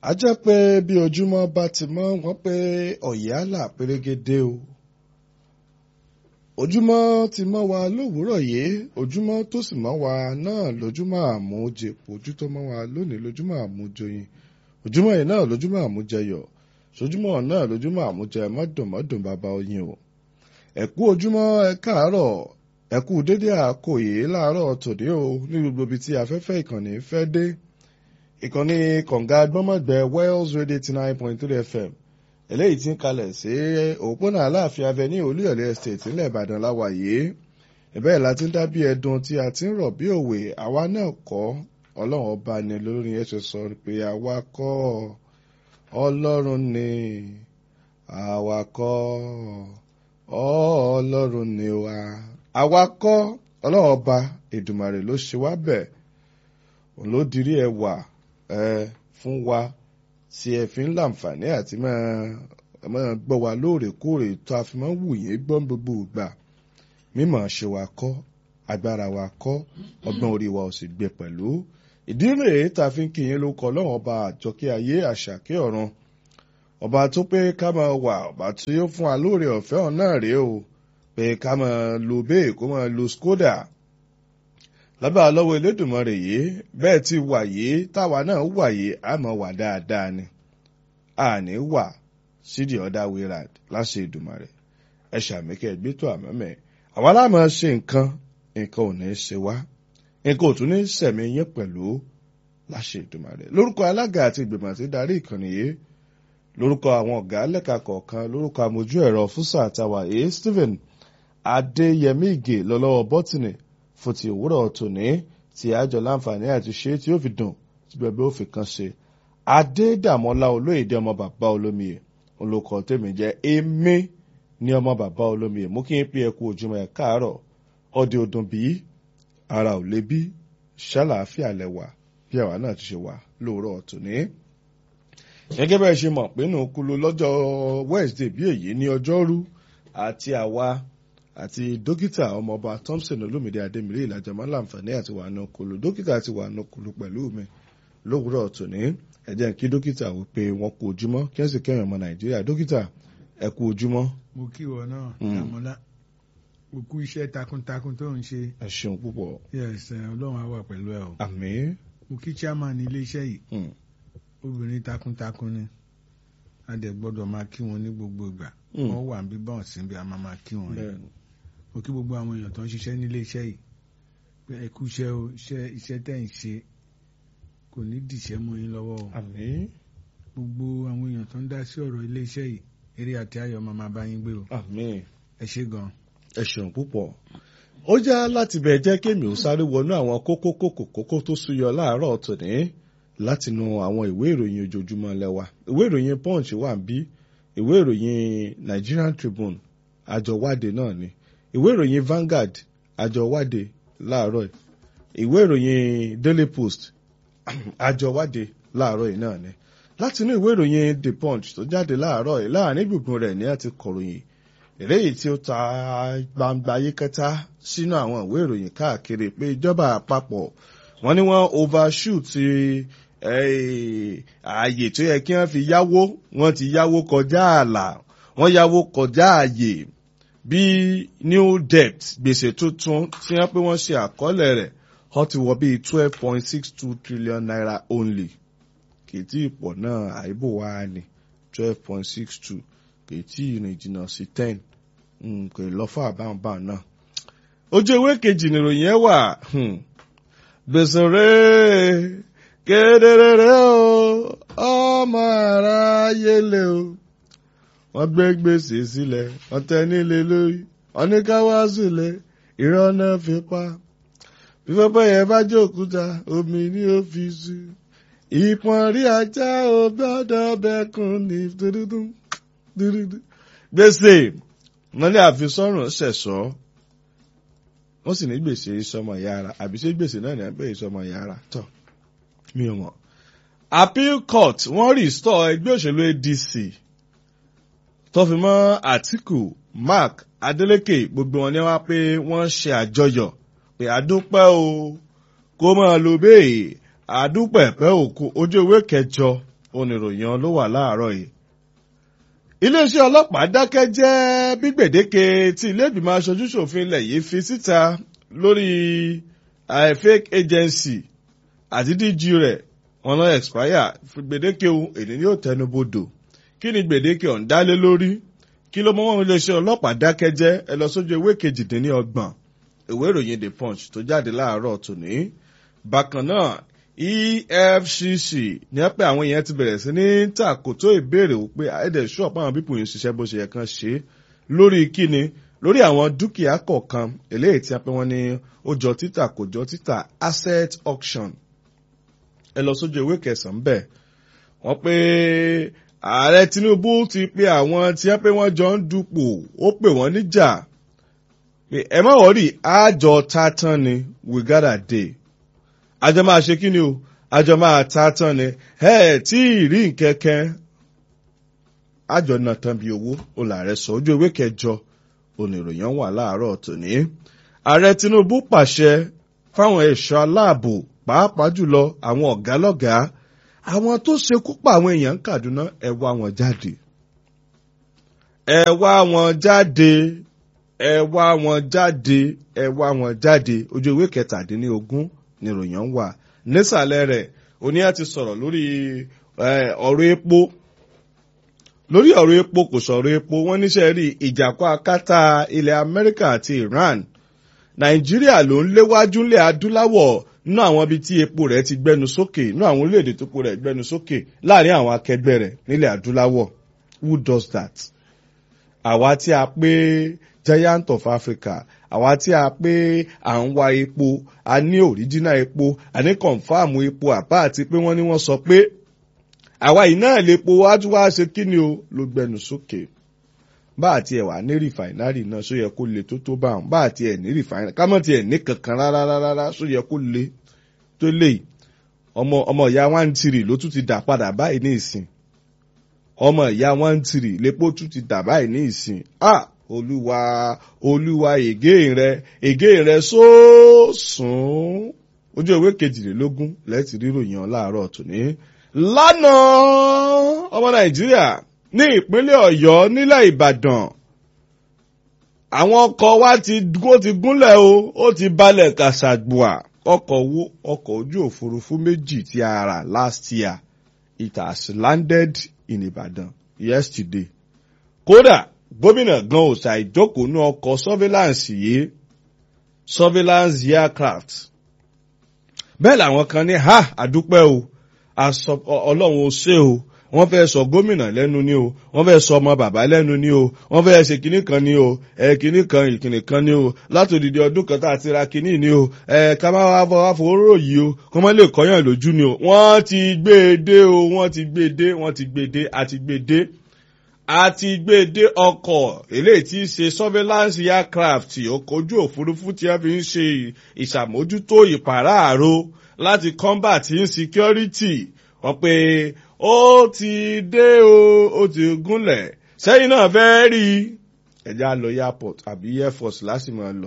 a jẹ́ pé bí ojúmọ́ bá ti mọ́ wọ́n pé ọ̀yálà pérégedé o ojúmọ́ ti mọ́ wa lówùúrọ̀ yìí ojúmọ́ tó sì mọ́ wa náà lójúmọ́ àmújẹ ojú tó mọ́ wa lónìí lójúmọ́ àmújọyìn ojúmọ́ yìí náà lójúmọ́ àmújẹyọ̀ sójúmọ́ náà lójúmọ́ àmújẹ mọ́dùnmọ́dùn bàbá oyin o ẹ̀kú ojúmọ́ ẹ káàárọ̀ ẹ̀kú dédé àkòyè láàárọ̀ tòde o ní gbogbo ibi tí afẹ́fẹ́ ìkànnì fẹ́ dé ìkànnì kọ̀ǹga gbọ́mọ̀gbẹ́ Wells Radio eighty nine point three FM eléyìí tí ń kalẹ̀ sí òpópónà aláàfin avenue olúyọ̀lé estate ńlẹ̀ ìbàdàn láwa yìí ìbẹ́ẹ̀ la ti ń dá bí ẹdun tí a ti ń rọ̀ bí òwe àwa náà kọ́ ọlọ́run ọba ni lórí ẹ̀ ṣe sọ pé àwa kọ́ ọlọ́run ni àwa kọ́ ọlọ́run ni wa àwa kọ́ ọlọ́run ọba èdùmàrè ló ṣe wá bẹ́ẹ̀ òun ló dirí ẹwà ẹ fún wa tí ẹ fi ń láǹfààní àti máa gbọ́ wa lóòrèkóòrè tó a fi máa ń wù yín gbọ́ gbogbo ìgbà mímọ̀ ṣe wa kọ́ agbára wa kọ́ ọgbọ́n orí wa ò sì gbé pẹ̀lú ìdí rèé tá a fi ń kí yín lóko ọlọ́run ọba àjọkẹ́ ayé àṣàkẹ́ ọ̀run ọba tó pé ká máa wà ọba tí ó fún wa lóore ọ̀fẹ́ ọ̀hún náà rèé o pé ká máa lo bẹ́ẹ̀ kó máa lo skoda lábẹ́ àlọ́wọ́ elédùnmọ́rẹ̀ yìí bẹ́ẹ̀ ti wà yìí táwa náà wà yìí a máa wà dáadáa ni a ní wà sídìí ọ̀dà wíra láṣẹ ìdùnmọ́rẹ̀ ẹ ṣàmìkẹ́ gbẹ́tọ̀ àmọ́mẹ́ àwa láàmú ṣe nǹkan nǹkan ò ní ṣe wá nǹkan ò tún ní sẹ̀mí yín pẹ̀lú láṣẹ ìdùnmọ́rẹ̀ lórúkọ alága àti ìgbìmọ̀ àti darí ìkànnì yìí lórúkọ àwọn ọ̀gá lẹ́ka kọ̀ọ̀kan lórúkọ amójú ẹ̀rọ fúsà àtàwà èyí Stephen Adéyẹmí Ìgè lọ́lọ́wọ́ bọ́tìnì fún ti òwúrọ̀ tòní tí àjọ láǹfààní àti ṣe tí ó fi dùn tí bẹ̀bẹ̀ ó fi kan ṣe. Adédàmọ́lá olóyèdè ọmọ bàbá olómiyè olùkọ́ tèmi jẹ́ èmi ní ọmọ bàbá olómiyè mú kí n pé ẹkú ojúmọ́ ẹ̀ káàárọ̀ ọdẹ ọdún bí ara ò lè bí ṣàlàáfíà lẹ́wà bí àwa náà ti ṣe wà lóòrọ̀ tòní. gẹ́gẹ́ bẹ́ẹ̀ ṣe mọ̀ pé nù kúlú lọ́jọ́ Wednesday bí èyí ní ọjọ́rú àti àwa àti dókítà ọmọọba Thompson olómìnira adémírí ìlàjàmọ́ láǹfààní àti wà nù kúlú dókítà ti wà nù kúlú pẹ̀lú mi lówùúrọ̀ tòní ẹ jẹ́ kí dókítà wí pé wọ́n kú ojúmọ́ kí wọ́n sì kẹ́rin ọmọ Nàìjíríà dókítà ẹ kú ojúmọ́. mo kí wọ náà Dàmọ́lá mo kú iṣẹ́ takuntakun tó ń ṣe. ẹ ṣeun púpọ̀. yes Ọlọ́run á wà pẹ̀lú ẹ o. àmín. mo kí chairman ilé iṣẹ́ yìí obìnrin takuntakun ni a dẹ̀ gbọ́dọ̀ máa kí wọn ní gbogbo ìgbà wọ́n wà bí bọ́ọ̀ sí bí a máa máa kí wọn yìí mo kí gbogbo àwọn èèyàn tó ń ṣiṣẹ́ nílé iṣẹ́ yìí pé ẹ kú iṣẹ́ o iṣẹ́ iṣẹ́ tẹ̀ ń ṣe kò ní dìṣẹ́ mọ́ yín lọ́wọ́ o àmín. gbogbo àwọn èèyàn tó ń dá sí ọ̀rọ̀ ilé iṣẹ́ yìí eré àti ayọ̀ máa máa bá yín gbé o àmín. ẹ ṣé gan. ẹ ṣeun púpọ̀ ó já láti bẹ̀ jẹ́ kémi ò sáré wọnú àwọn kókó kókó kókó tó súyọ láàárọ̀ tòní látinú àwọn ìwé ìròyìn ojoojúmọ́ lẹ́wà ìwé ìròyìn punch wà ń bí ìwé ìròyìn Nigerian Tribune àjọwádé náà ni ìwé ìròyìn Vanguard àjọwádé láàárọ̀ ìwé ìròyìn Daily Post àjọwádé láàárọ̀ yìí náà ni látinú ìwé ìròyìn The Punch tó jáde láàárọ̀ yìí láàrin gbùngbùn rẹ̀ ní àti kọ̀ròyìn eléyìí tí ó ta gbangba yíkẹta sínú àwọn ìwé ìròyìn káàkiri pé ìjọba àpapọ̀ wọ́n ní wọ́n overshoot ààyè tó yẹ kí wọ́n fi yáwó wọ́n ti yáwó kọjá ààlà wọ́n yáwó kọjá ààyè bí new debt gbèsè tuntun tí wọ́n pé wọ́n ṣe àkọọ́lẹ̀ rẹ̀ wọ́n ti wọ bíi twelve point six two trillion naira only kì í tí ì pọ̀ náà àìbò wa ni twelve point six two kì í tí ì rìn jìnnà sí ten kò lọ fún àbáǹbá náà. ojú ewé kejì nìròyìn ẹ wà gbèsè rèé kedere rẹ o ọmọ aráyé lé o wọ́n gbé gbèsè sílẹ̀ wọ́n tẹ nílé lórí wọ́n ní ká wá sílẹ̀ irọ́ náà fi pa bí pẹ́pẹ́ yẹn bá jẹ́ òkúta omi ní ọ́fíìsì ìpọ́n rí ajá ò gbọ́dọ̀ bẹ́kùn ní dúdúdú dúdúdú. gbèsè wọ́n ní àfisọ́rùn ṣẹ̀ṣọ́ wọ́n sì ní gbèsè ìsọmọ yàrá àbí ṣé gbèsè náà ní abẹ́ ìsọmọ yàrá tọ̀ mi ò mọ̀. appeal court wọ́n restore ẹgbẹ́ òṣèlú ADC tó fi mọ́ Àtíkù Mark Adeleke gbogbo wọn ni wọ́n pé wọ́n ṣe àjọyọ̀ pé àdúpẹ́ o kó máa lo bẹ́ẹ̀ àdúpẹ́ pẹ́ òkú ojú ewé kẹjọ oníròyìn ló wà láàárọ̀ yìí. iléeṣẹ́ ọlọ́pàá dákẹ́ jẹ́ bí gbèdéke tí ilé-ìgbìmọ̀ aṣojú-ṣòfin ilẹ̀ yìí fi síta lórí fake agency àti DG rẹ̀ wọn lọ expire gbèdéke èdè ni yóò tẹnubodò kí ni gbèdéke ọ̀hún dálé lórí kí ló mọ́ wọn iléeṣẹ́ ọlọ́pàá dákẹ́ jẹ́ ẹ lọ sójú ewé kejìdínlọ́gbọ̀n ìwé ìròyìn the punch tó jáde láàárọ̀ tòní bákan náà efcc ní pé àwọn èèyàn ti bẹ̀rẹ̀ sí ní tàkótó ìbéèrè pé ẹ̀ẹ́dẹ̀ ṣọ́ọ̀pù àwọn pípò yìí ń ṣiṣẹ́ bó ṣe yẹ kán ṣe lórí kíni lórí àwọn dúkìá kọ̀ọ̀kan eléyìí tí a pé wọ́n ní ó jọ títà kò jọ títà asset auction ẹ lọ sójú ìwé kẹsàn-án bẹ́ẹ̀ wọ́n pé ààrẹ tinubu ti pe àwọn tí wọ́n pé wọ́n jọ ń dupò ó pè wọ́n níjà pé ẹ má wọ́rì àjọ ta tán ni we gotta dey àjọ máa ṣe kí ni o àjọ máa ta tán ni ẹ tí ì rí nkẹ́kẹ́ àjọ náà tán bí owó olàrẹ sọ ojú ewé kẹjọ oníròyìn wà láàárọ̀ tòní ààrẹ tinubu pàṣẹ fáwọn ẹ̀ṣọ́ aláàbò pàápàá jùlọ àwọn ọ̀gá lọ́gàá àwọn tó ṣekú pa àwọn èèyàn Kaduna ẹ wá wọn jáde ẹ wá wọn jáde ẹ wá wọn jáde ẹ wá wọn jáde ojú ìwé kẹtàdínlógún níròyìn wà nísàlẹ̀ rẹ̀ oníyà ti sọ̀rọ̀ lórí ọ̀rọ̀ epo lórí ọ̀rọ̀ epo kò sọ̀rọ̀ epo wọ́n níṣẹ́ rí ìjàkọ́ akátá ilẹ̀ Amẹ́ríkà àti Iran Nàìjíríà ló ń léwájú ńlẹ̀ adúláwọ̀ nínú àwọn ibi tí epo rẹ̀ ti gbẹnu sókè nínú àwọn orílẹ̀-èdè tó po rẹ̀ gbẹnu sókè láàrin àwọn akẹgbẹ́ rẹ̀ nílẹ̀ adúláwọ̀ who does that? àwa tí a pé giant of Africa àwa tí a pé à ń wa epo a ní original epo a ní confam epo àbá àti pé wọ́n ní wọ́n sọ pé àwa yìí náà lè po wájú wá ṣe kí ni o ló gbẹnu sókè bá àti ẹ̀ wà ní rìfàìnárì náà ṣó yẹ kó le tó tó bá wọn bá àti ẹ̀ ní rìfàìnárì ká mọ̀ ti ẹ̀ ní kankan rárá rárá ṣó yẹ kó le tó lè ọmọ ọmọ ìyá one three ló tún ti dà padà báyìí ní ìsìn ọmọ ìyá one three lépo tún ti dà báyìí ní ìsìn ah olúwa olúwa ègé rẹ ègé rẹ sóòsùn ojú ìwé kejìlélógún lẹ́tì ríròyìn láàárọ̀ tòní lánàá ọmọ nàìjíríà ní ìpínlẹ̀ ọ̀yọ́ nílẹ̀ ìbàdàn àwọn ọkọ̀ wa ti ó ti gúnlẹ̀ o ó ti balẹ̀ kàṣàgbùà ọkọ̀ wo ọkọ̀ ojú òfurufú méjì tí a rà last year it has landed in ìbàdàn yesterday kódà gómìnà gan ò ṣàìjókòó ní ọkọ̀ surveillance yìí surveillance aircraft bẹ́ẹ̀ làwọn kan ní ha àdúpẹ́ o ọlọ́run ó ṣe o wọ́n fẹ́ sọ gómìnà lẹ́nu ní o wọ́n fẹ́ sọ ọmọ bàbá lẹ́nu ní o wọ́n fẹ́ ṣe kinní kan ní o ẹ kinní kan ìkìnnì kan ní o láti òdìdí ọdún kan tá a ti ra kinní ní o ẹ ká má wá fọ wá fowóró yìí o kó má lè kọ́yàn lójú ní o wọ́n ti gbé e dé o wọ́n ti gbé e dé wọ́n ti gbé e dé àti gbé e dé àti gbé e dé ọkọ̀ eléyìí tí í ṣe surveillance aircraft ọkọ̀ ojú òfurufú tí wọ́n fi ń ṣe ìṣàmójútó ìpàráàrò láti combat insecurity wọ́n pe ó ti dé o ó ti gúnlẹ̀ sẹ́yìn náà fẹ́ rí ẹ̀já lọ airport àbí air force lásìmọ̀ lọ.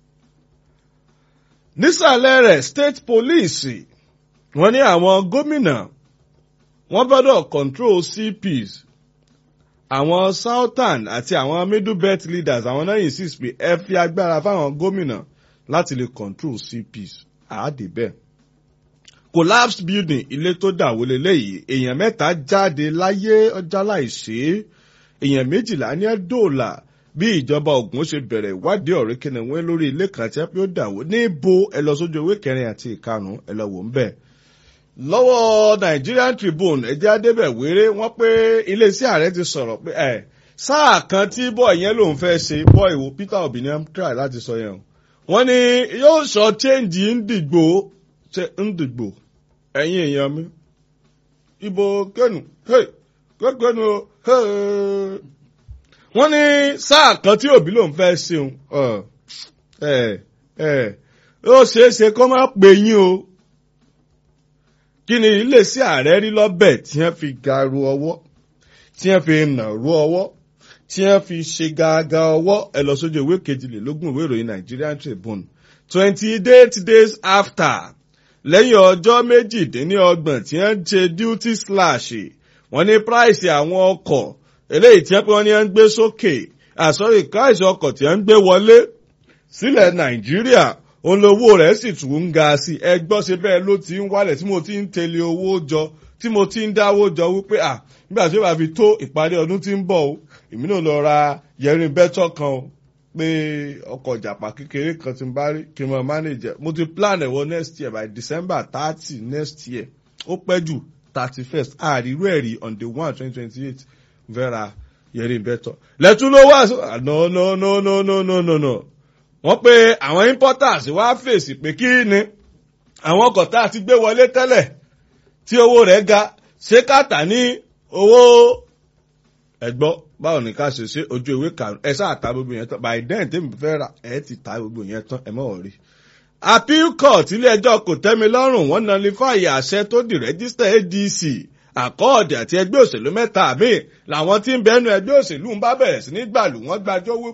nísàlẹ̀ rẹ̀ state police wọ́n ní àwọn gómìnà wọ́n gbọ́dọ̀ control CPs àwọn southern àti àwọn middle belt leaders àwọn náà insist pé ẹ fi agbára fáwọn gómìnà láti lè control CPs àádé bẹ́ẹ̀ collapsed building ilé tó dàwó leléyìí èèyàn mẹ́ta jáde láyé ọjà láìṣe èèyàn méjìlá ní ẹ̀dọ́ọ̀là bí ìjọba Ògùn ṣe bẹ̀rẹ̀ ìwádìí ọ̀rẹ́ kìnìún lórí ilé kan tí wọ́n dàwó níbo ẹ lọ sójú ewé kẹrin àti ìkarùn ẹ lọ wò ń bẹ̀. lọ́wọ́ Nigerian Tribune ẹ̀jẹ̀ adébẹ̀ wéré wọ́n pé iléeṣẹ́ ààrẹ ti sọ̀rọ̀ pé ẹ̀ sáà kan tí bọ́ọ̀ yẹn lòun fẹ́ ṣe bọ́ọ̀ ìwò Peter Obi ní try láti sọ yẹn wọ́n ní yóò sọ change ń dìgbò ń dìgbò ẹ̀yin èèyàn mi ibo kẹ́nu kẹ́nu wọ́n ní sáà kan tí òbí lòun fẹ́ ṣeun ó ṣeé ṣe kó má pè yín o kí ni iléeṣẹ́ ààrẹ rí lọ́bẹ̀ tí wọ́n fi garu ọwọ́ tí wọ́n fi nàró ọwọ́ tí wọ́n fi ṣe gàgà ọwọ́ ẹ lọ sójú ìwé kejìlélógún ìwé ìròyìn Nigerian Tribune twenty eight days after lẹ́yìn ọjọ́ méjìdínlọ́gbọ̀n tí wọ́n ṣe duty slash wọ́n ní price àwọn ọkọ̀ eléyìí tí wọ́n ní ń gbé sókè àsọ̀rí price ọkọ̀ tí wọ́n ń gbé wọlé sílẹ̀ nàìjíríà òun lowó rẹ̀ sì tún ń ga sí ẹ gbọ́ ṣe bẹ́ẹ̀ ló ti ń wálẹ̀ tí mo ti ń tẹ̀lé owó jọ tí mo ti ń dáwó jọ wípé à nígbà tí ó bá fi tó ìparí ọdún tí ń bọ̀ o èmi náà lọ ra yẹrin bẹ́tọ̀ kan o pé ọkọ̀ ìjàpá kékeré kan ti ń bá rí kí n mọ manage mo ti plan ẹ̀ wọ next year by december thirty next year ó pẹ́ jù thirty first àrírú ẹ̀rí on the one twenty twenty eight vera yẹrin bẹ́tọ̀ lẹ́tún ló wà no no no no no no no no wọ́n pe àwọn importers wá fèsì pé kí ni àwọn ọkọ̀ tá a ti gbé wọlé tẹ́lẹ̀ tí owó rẹ̀ ga ṣé káàtà ní owó ẹ̀gbọ́ báwo ni ká ṣe ṣe ojú ìwé karùn ẹ sáà ta gbogbo yẹn tán by then tèmi fẹ́ rà ẹ ti ta gbogbo yẹn tán ẹ mọ̀ rí. appeal court ilé ẹjọ́ kò tẹ́mi lọ́rùn wọ́n nọlifáì àṣẹ tó di rẹ́gísítà adc àkọọ́dẹ àti ẹgbẹ́ òṣèlú mẹ́ta míì làwọn tí ń bẹnu ẹgbẹ́ òṣèlú ń bá bẹ̀rẹ̀ sí ní gbàlù wọ́n gbàjọ́ wí